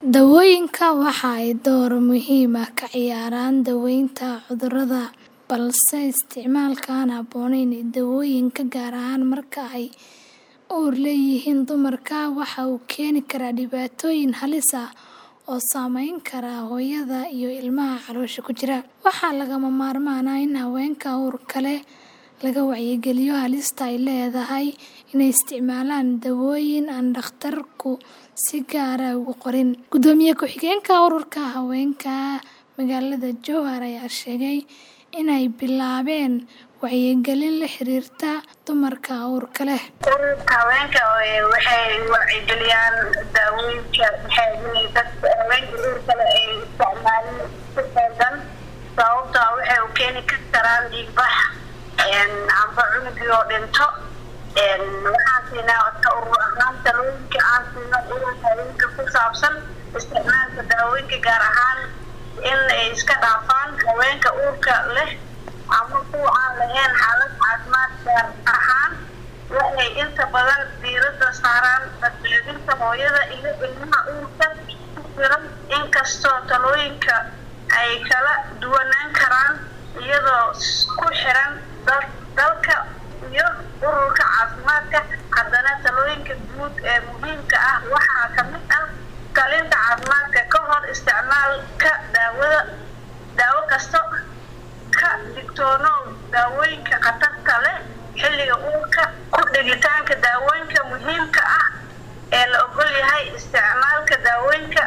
Daawooyinka waxa ay door muhiim ah ka ciyaaraan daaweynta cudurrada, balse isticmaalka aan habboonayn ee daawooyinka, gaar ahaan marka ay uur leeyihiin dumarka, waxa uu keeni karaa dhibaatooyin halis ah oo saameyn kara hooyada iyo ilmaha caloosha ku jira. Waxaa lagama maarmaan ah in haweenka uurka leh laga wacyigeliyo halista ay leedahay inay isticmaalaan daawooyin aan dhakhtarku si gaar ah u qorin. Gudoomiye ku-xigeenka Ururka Haweenka magaalada Jowhar ayaa sheegay in ay bilaabeen wacyigelin la xiriirta dumarka uurka leh. Ururka haweenka waxay wacyigeliyaan daawooyinka dadka haweenka uurka leh ay isticmaalin si qaldan sababtoo ah waxay u keeni karaan dhiigbax amba cunugii oo dhinto waxaan siinaa ka urur ahaan talooyinka aan siino ururka haweenka ku saabsan isticmaalka daawooyinka gaar ahaan in ay iska dhaafaan haweenka uurka leh ama kuwa aan lahayn xaalad caafimaad gaar ahaan waxay inta badan diiradda saaraan badbaadinta hooyada iyo ilmaha uurka ku jira inkastoo talooyinka ay kala duwanaan karaan iyadoo ku xiran dalka iyo ururka caafimaadka haddana talooyinka guud ee muhiimka ah waxaa ka mid ah talinta caafimaadka ka hor isticmaalka daawada daawo kasta ka digtoonow daawooyinka khatarta leh xilliga uurka ku dhigitaanka daawooyinka muhiimka ah ee la ogol yahay isticmaalka daawooyinka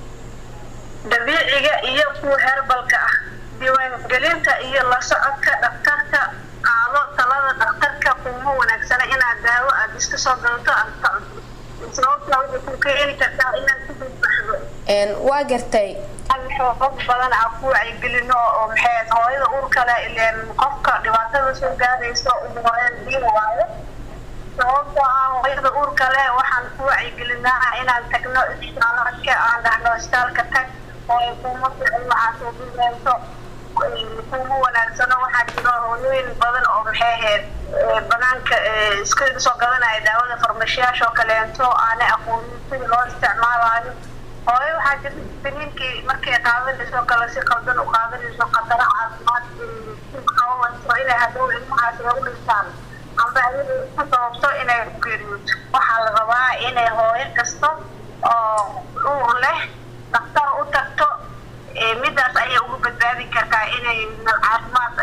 dabiiciga iyo kuwa herbalka ah diiwaangelinta iyo la socodka dhakhtarka qaado talada dhakhtarka kuma wanaagsana inaad daawo aada iska soo gadato aad sababtaa waxay ku keeni kartaa inaad ku badbaxdo waa gartay xoogag badan aan ku wacyigelino oo maxay hooyada uurka leh ileen qofka dhibaatada soo gaaraysa ugu horeyn diin waayo sababtoo ah hooyada uurka leh waxaan ku wacyigelinaa inaan tagno isbitaaladka aan dhahno isbitaalka tag hooyo kuma ficin waxaa soo gudayso kuma wanaagsano waxaa jiro hooyooyin badan oo maxay ahayd banaanka iska soo gadanaya daawada farmashiyaasha oo kaleento aanay aqoonin sida loo isticmaalayo hooyo waxaa jirta biniinkii markay qaadanayso kale si qaldan u qaadanayso khataro caafimaad qabanayso inay hadhow ilmahaas lagu dhintaan amba ayada ku sababto inay ku geeriyooto waxaa la rabaa inay hooyo kasta oo uur leh dhakhtar u tagto midaas ayay ugu badbaadi kartaa inay caafimaad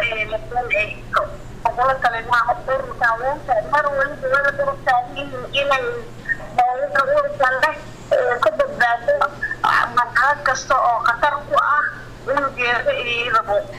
ugula talimaa ururka haweenka mar waliba wada durugtaahin inay hooyada uurka leh ka badbaado marxalad kasta oo khatar ku ah cunugeeda iyo iyadaba